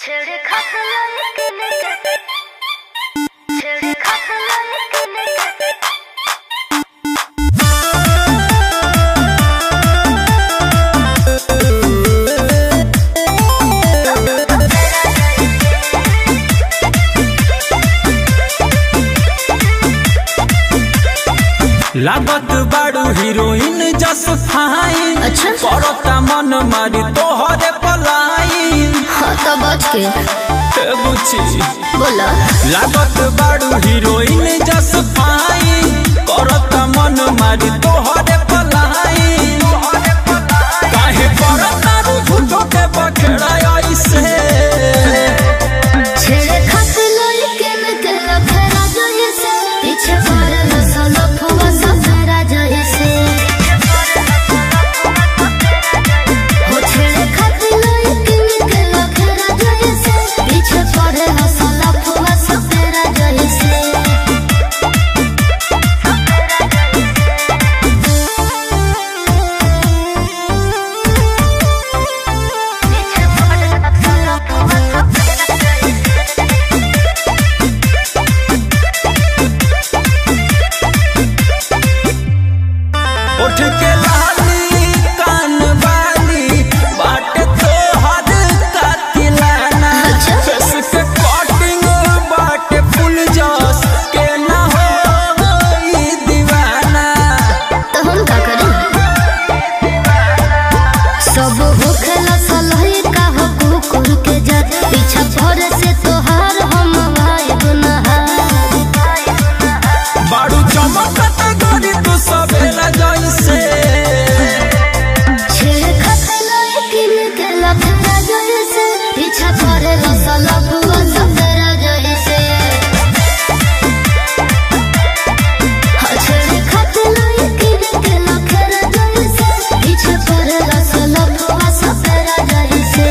छेड़े खतरा निकले के छेड़े खतरा निकले के लागत बाड़ू हीरोइन जस फाइन अच्छा। करता मन मारी तोहरे पलाई हाँ तो बच के ए बुची बोला लागत बाड़ू हीरोइन जस फाइन करता मन मारी तोहरे पलाई काहे करता रू झूठो के बखेड़ा ऐसे छेड़े खत लड़के में के लफड़ा जैसे पीछे पड़े नसल फुआ सफेरा जैसे हो छेड़े खत लड़के में के लफड़ा जैसे पीछे पड़े नसल फुआ सफेरा जैसे उठ के लाली कान वाली बाट तोहर कातिलाना अच्छा। फेस के कटिंग बाट फुल जस के ना हो ई दीवाना तो हम का करें सब होखेला सलही का हो कुकुर के जात पीछा पड़े से तोहार हम वाइब नहार बाड़ू चमकत गोरी तू सवेरा जैसे छेड़ खते लड़किन के लफड़ा जैसे पीछा पड़े रसल फुआ सफेरा जैसे हाँ, छेड़ खते लड़किन के लफड़ा जैसे पीछे पड़े रसल फुआ सफेरा जैसे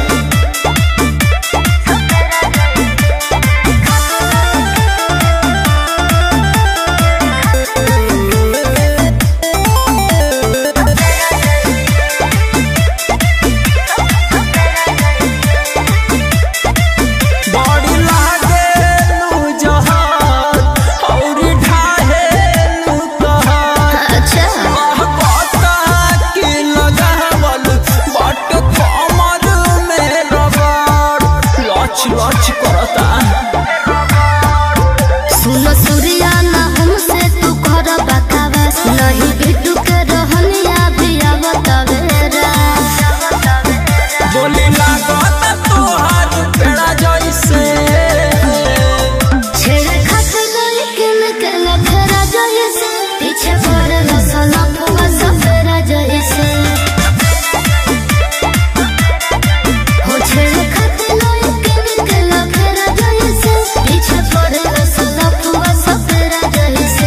बड़ी लागे लू जहान औरी ढाहे लू कहर अच्छा कहता कि लगावल बट कमर में रगड़ लच लच करता सुन सूर्या ना हमसे तू कर बकवास नहीं बिटू के रहनिया भी आवत बेरा बोली लागत तोहार पेड़ा जैसे छेड़ खत लड़किन के लफड़ा जैसे पीछे पड़े रसल फुआ सफेरा जैसे हो छेड़ खत लड़किन के लफड़ा जैसे पीछे पड़े रसल फुआ सफेरा जैसे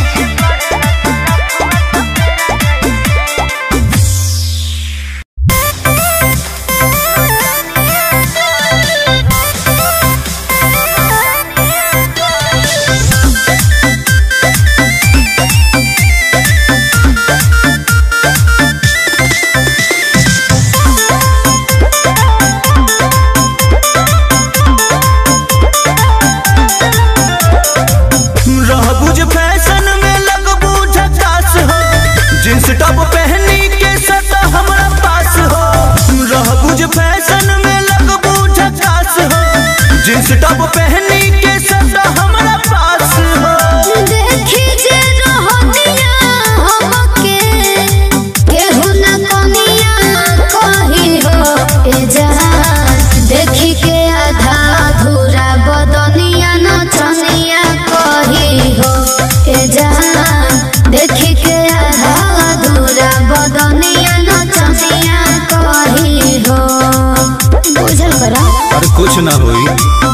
रहबुज फैशन में लगबू झकास हो जींस टॉप पहनी के सट हमरा पास हो रहबुज फैशन में लगबू झकास हो जींस टॉप पहनी के सट हमरा पास हो देखी जे रहनिया हमके केहू न कनिया कही हो ए जहां देखी के आधा अधूरा बदनिया न चनिया कही हो ए जहां देखी के आधा अधूरा बदनिया न चनिया कही हो बुझल करा और कुछ ना होई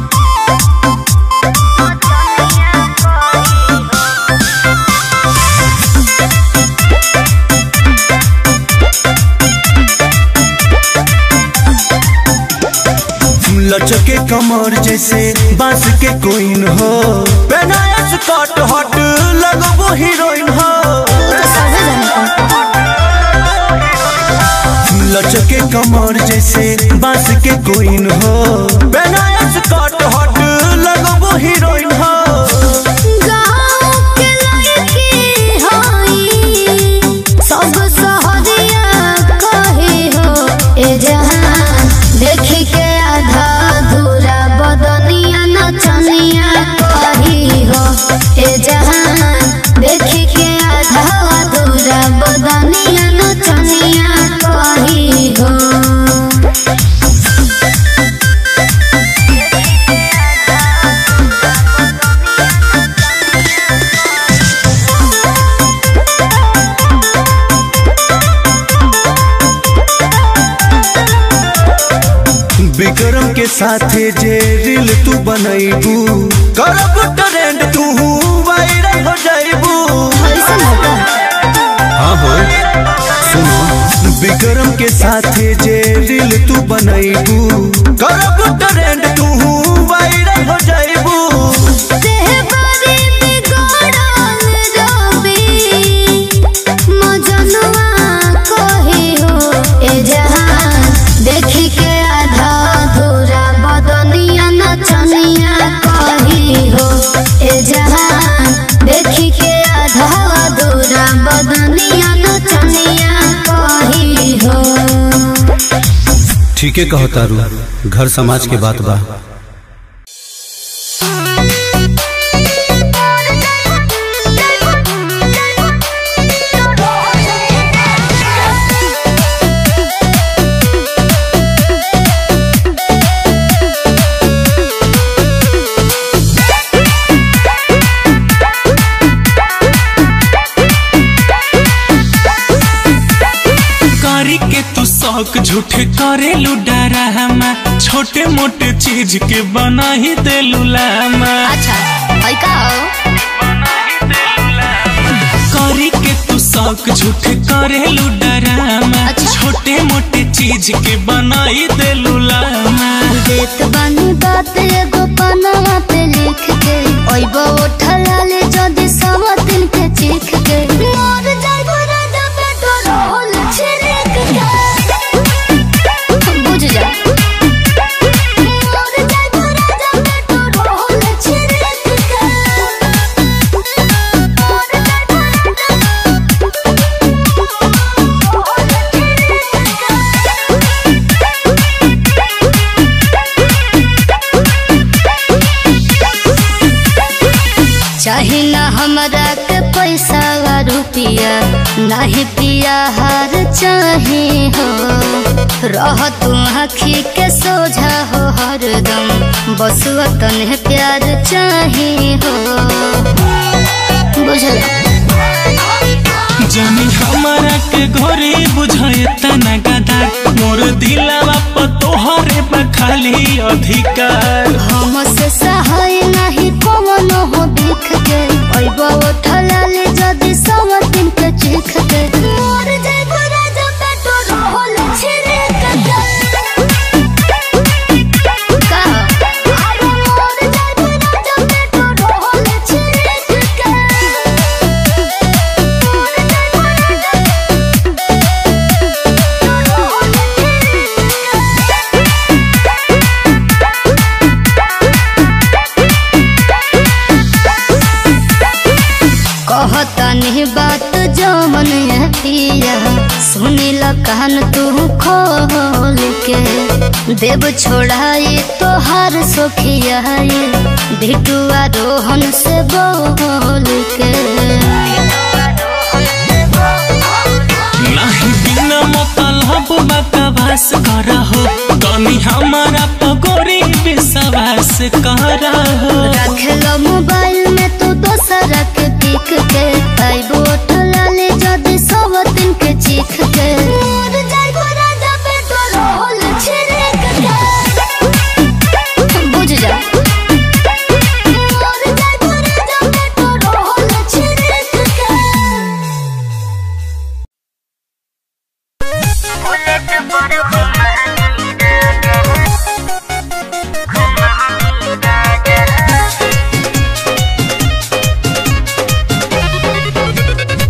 लचके कमर जैसे बांस के कोइन हो पहनाया स्कर्ट हट लगबो हीरोइन हो तो सबे जानता लचके कमर जैसे बांस के कोइन हो साथे जे रील तू बनैबू करब ट्रेंड तू वायरल हो जाइबू ऐसा होगा हाँ हो सुनो विक्रम के साथे जे रील तू बनैबू करब ट्रेंड तू वायरल हो जाइबू देहबारी बिगड़ल रवि, मजनुआ कही हो ए जहान। देखी के आधा अधूरा बदनिया नचनिया कही हो ए जहान। देखी के आधा अधूरा बदनिया नचनिया कही हो ठीके कहो तारू घर समाज के बात बा कारी के तू शौक झूठे करे डरा हमा छोटे मोटे चीज के बना ही दे लामा अच्छा है का हो कारी के तू शौक झूठे करे डरामा अच्छा। छोटे मोटे चीज के बना ही दे लामा देत बानी बात एगो पनवा पे लिख के ओइबो उठला ले जदी सवतिन के चीख के मोर जाइबो राजा पेट्रोल छिड़क के बुझ जा मोर जाइबो राजा पेट्रोल छिड़क के मोर जाइबो चाहे ना हमरा के पैसा वा रुपिया नाही पिया हार चाहे हो रह तू आखी के सोझा हो हरदम बस वतन प्यार चाहे हो बुझल जानी हमारा के घरे बुझाए तना गदा मोर दिलावा पर तोहरे बा खाली अधिकार हम से सहाय नहीं पवन हो दिख के ओइबो उठला ले जदी सवतिन के चीख के मोर जाइबो राजा पेट्रोल छिड़क के का अरे मोर जाइबो राजा पेट्रोल छिड़क के मोर जाइबो राजा कहतनी बात जो मन है पिया सुनी ल कान तू खोल के देव छोड़ाई तोहार सोखिया भिटुआ रोहन से बोल के नहीं बिना मतलब बकवास करहो तनी हमारा पगोरी विश्वास करहो रख लो मोबाइल में तू दोसर के पिक के आइबो उठला ले जदी सब दिन के चीख के मोर जाइबो राजा पेट्रोल छिड़क के बुझ जा मोर जाइबो राजा पेट्रोल छिड़क के Thank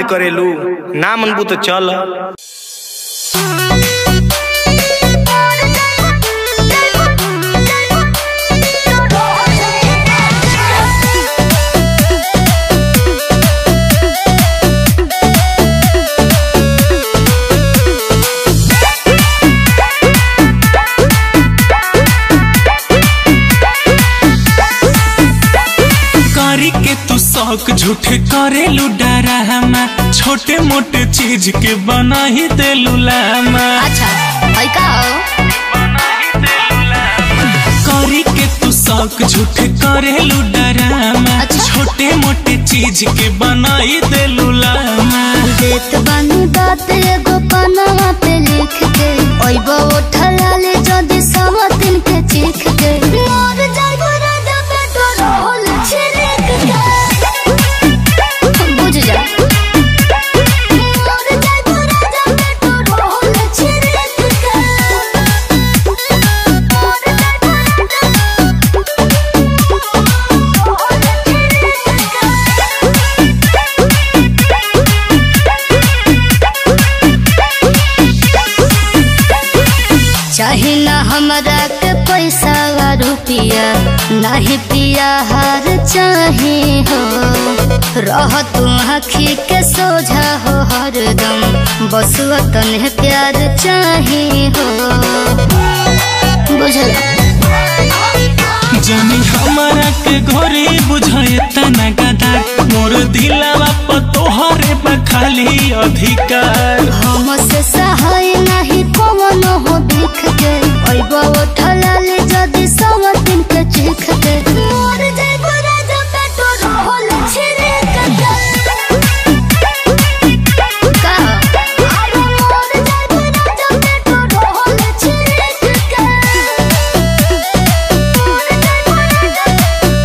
करेलू ना मनबू तो चल करी के तू शौक झूठे करेलू डरामा छोटे मोटे चीज के बना ही देलू लामा अच्छा है का हो करी के तू शौक झूठे करेलू डरामा अच्छा। छोटे मोटे चीज के बना ही देलू लामा देत बानी बात एगो पनवा पे लिख के ओइबो उठला ले जदी सवतिन के चीख के मोर जागो राजा पेट्रोल छिड़क के बुझ जा मोर जागो राजा पेट्रोल छिड़क के मोर जागो चाहे ना हमरा के पैसा वा रुपिया नाही पिया हार चाहे हो रह तू आखी के सोझा हो हरदम बस तने प्यार चाहे हो बुझल जानी हमारा के घरे बुझाए तना गदा मोर दिलावा पर तोहरे बा खाली अधिकार हम से सहाय नहीं कौन हो दिख के ओइबो उठला ले जदी सब दिन के चीख के मोर जइबो राजा पेट्रोल छिड़क के का अरे मोर जइबो राजा पेट्रोल छिड़क के मोर जइबो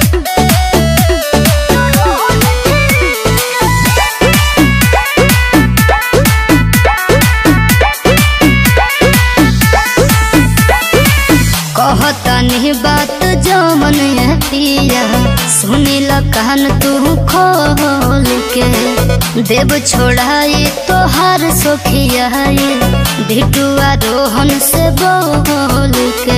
कहतनी बात जमन है पिया सुनिल कहन तू खोल के देव छोड़ाई तोहार सोखिया भिटुआ रोहन से बोल के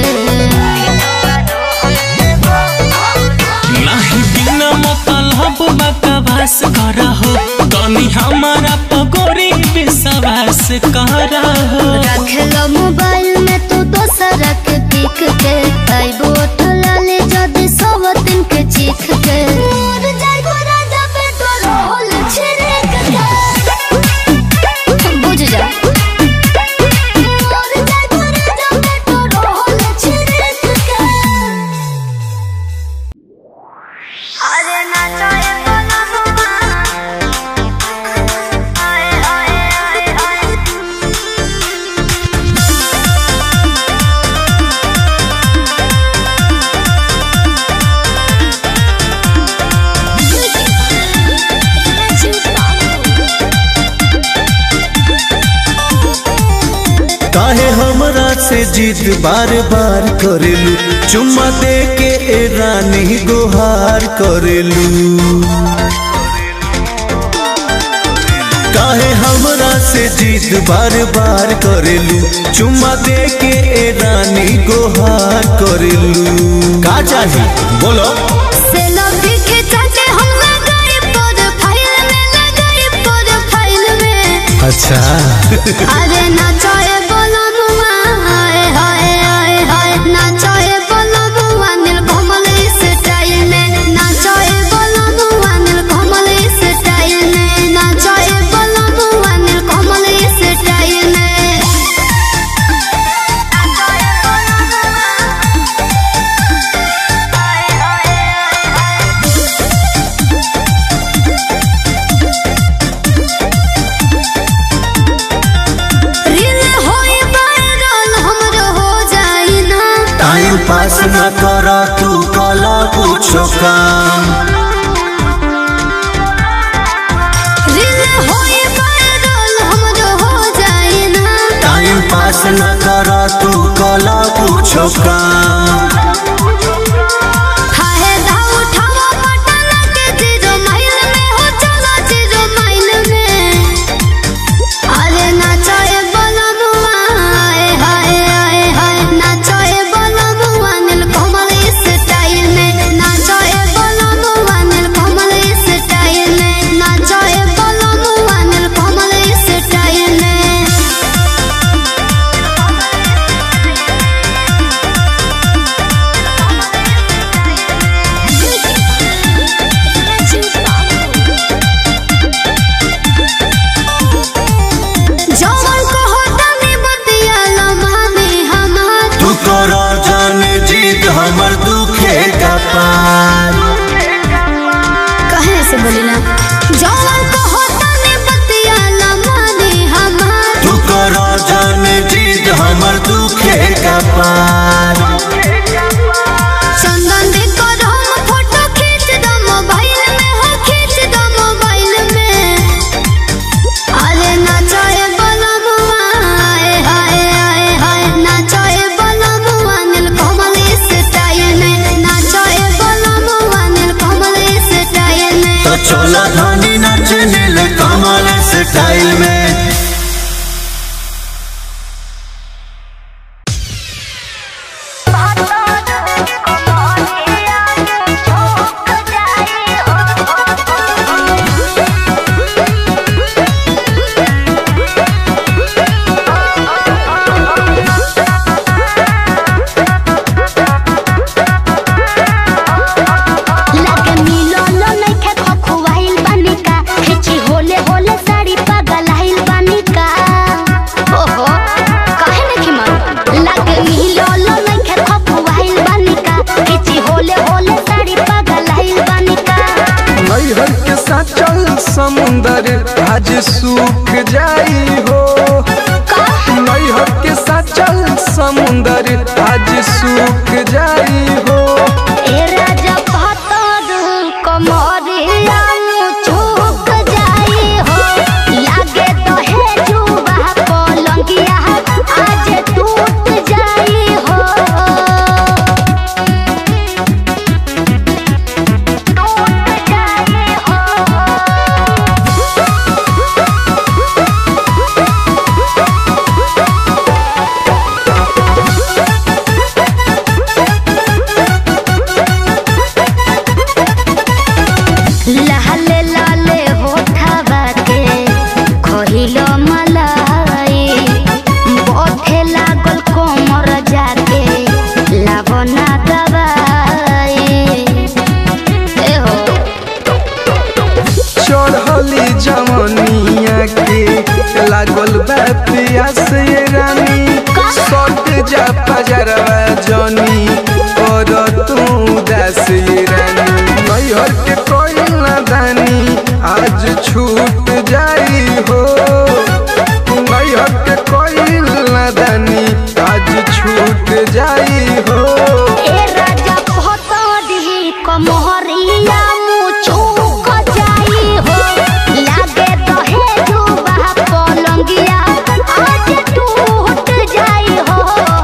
नहीं बिना मतलब बकवास करा हो तनी हमारा पगोरी विश्वास करा हो रखल मोबाइल में तू दोसरा के पिक के आइबो उठला ले जदी सब दिन के चीख के मोर जाइबो राजा पेट्रोल छिड़क के बुझ जा मोर जाइबो राजा पेट्रोल छिड़क के अरे नाचाए बोला हुआ आए आए आए आए काहे हमरा से जिद बार बार करेलू चुम्मा दे के ए रानी गुहार करेलू काहे हमरा से जिद बार बार करेलू चुम्मा दे के ए रानी गुहार करेलू का चाही बोलो सेल्फी खिंचा के हम लगाई प्रोफाइल में लगाई प्रोफाइल में अच्छा अरे नाचाए बोलो मुआ हाय हाय हाय हाय नाचाए बोलो मुआ नील कमल इस स्टाइल में नाचाए बोलो मुआ नील कमल इस स्टाइल में नाचाए बोलो मुआ नील कमल इस स्टाइल में रील होई वायरल हमरो हो जाई ना टाइम पास न कर तू कला कुछो काम रील होई वायरल हमरो हो जाई ना टाइम पास न कर तू कला कुछो काम हाय धाव उठावा पटना के जीरो माइल में हो चलो जीरो माइल में पार चंदन दे कर हम फोटो खींच दो मोबाइल में हो खींच दो मोबाइल में अरे नाचोए बलमुआ आए हाय आए हाय नाचोए बलमुआ नील कमल स्टाइल में नाचोए बलमुआ नील कमल स्टाइल में तो चलो धनी नाच नील कमल स्टाइल में लगे मिलो लो नइखे खखुआइल बानी का खिची होले होले साड़ी पगलाइल बानी का ओहो काहे नहीं मारू लगे मिलो लो नइखे खखुआइल बानी का खिची होले होले साड़ी पगलाइल बानी का नैहर के साथ चल समुंदर आज सूख जाई हो नैहर के साथ चल समुंदर आज सूख जाई हो ए राजा पतर कमरिया चूक जाई हो लागे तो है जुबा पलंगिया आज टूट जाई हो टूट जाई हो लाले लाले होठवा के खहिलो मलाई बथे लागल कोमर जाके लावना दवाई ए हो चढ़ली जवनिया के लागल बा पियास ये रानी सट जा पजरवा जनी कर तू दास ये रानी नैहर के कोई नादानी आज छूट जाई हो नैहर के कोई नादानी आज छूट जाई हो ए राजा भतरी कमहरिया मुचुक जाई हो लागे तो हे जुबा पलंगिया आज टूट जाई हो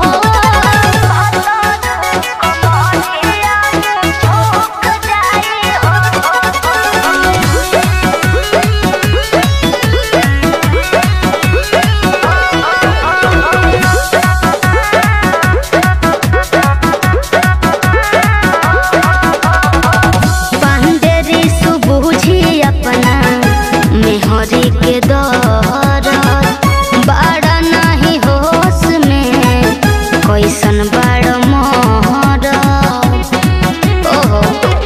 पांडेरी सुबुझी अपना मेहरी के दौर बड़ा नहीं होश में कैसन बड़ मोहर ओहो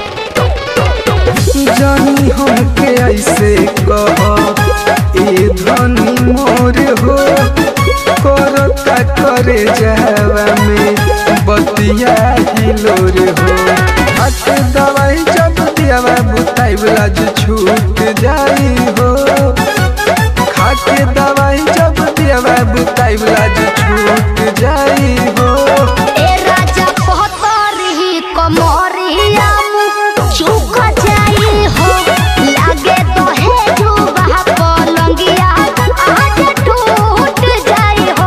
जानी हमके ऐसे कह ए धनी मोर हो करता करे जावा में बतिया हिलोर हो हट दवाई जब दियावा बुताई ब्लाज छूट जाई हो खाके दवाई जब दियावा बुताई ब्लाज छूट जाई हो ए राजा पहतरी कमरिया चुक जाई हो लागे तो हे जुबा पलंगिया आज टूट जाई हो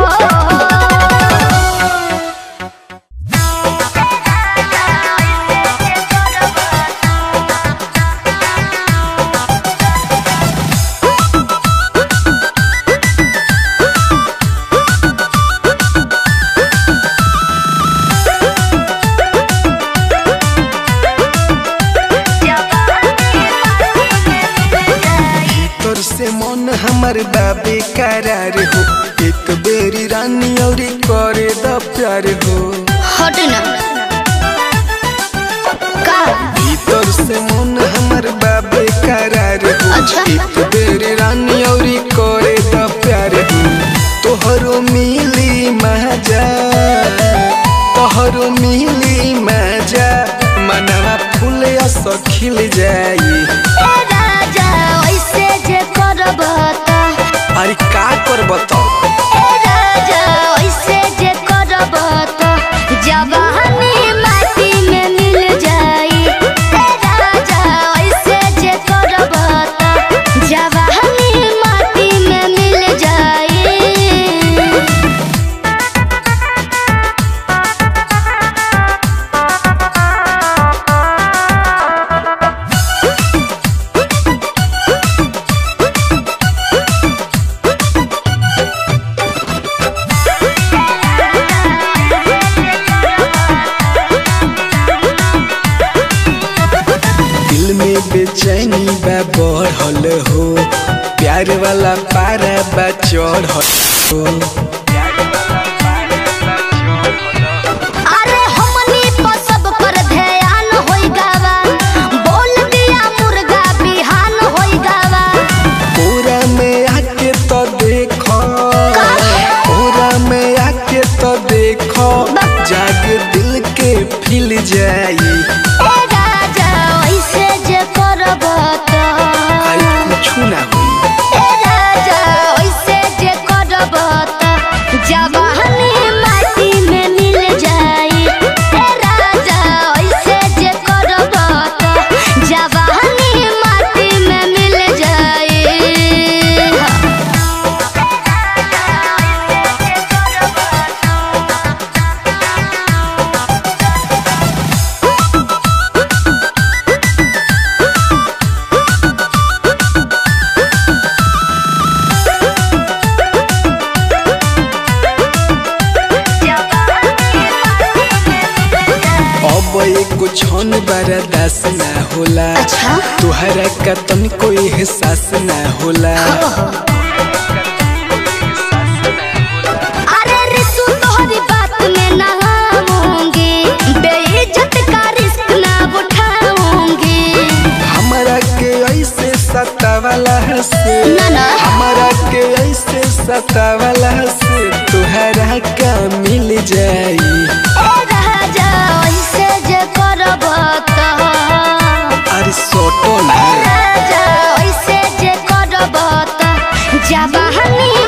तोर से मन हमर बाबे करार हो एक बेरी रानी और करे द प्यार हो हट ना का भीतर से मन हमर बाबे करार हो अच्छा। एक बेरी रानी और करे द प्यार हो तोहरो मिली मजा तोहरो मिली मजा मनवा फूल अस खिल जाई ए राजा ऐसे जे करब त अरे का करब तो ए राजा ऐसे जे करब त वाला पारा बा चढ़ अरे हमनी पर सब पर ध्यान होई गावा बोल दिया मुर्गा बिहान होई गावा पूरा में आके तो देखो पूरा में आके तो देखो जाग दिल के फिल जाई ए राजा ऐसे जे करब त आई कुछ ना हुई ए राजा ऐसे जे करब त जवानी माटी में मिल जाई ए राजा ऐसे जे करब त जवानी माटी में मिल जाई अब एको छन बारा दास ना होला अच्छा? तुहरा का तन कोई एहसास ना होला अरे रितु तोहरी बात में ना आऊंगी बेइज्जत का रिस्क ना उठाऊंगी हमारा के ऐसे सतावाला से ना, ना। हमारा के ऐसे सतावाला से तुहरा का मिल जाई ए राजा ऐसे जे करब त अरे सोटो ना राजा ऐसे जे करब त जवानी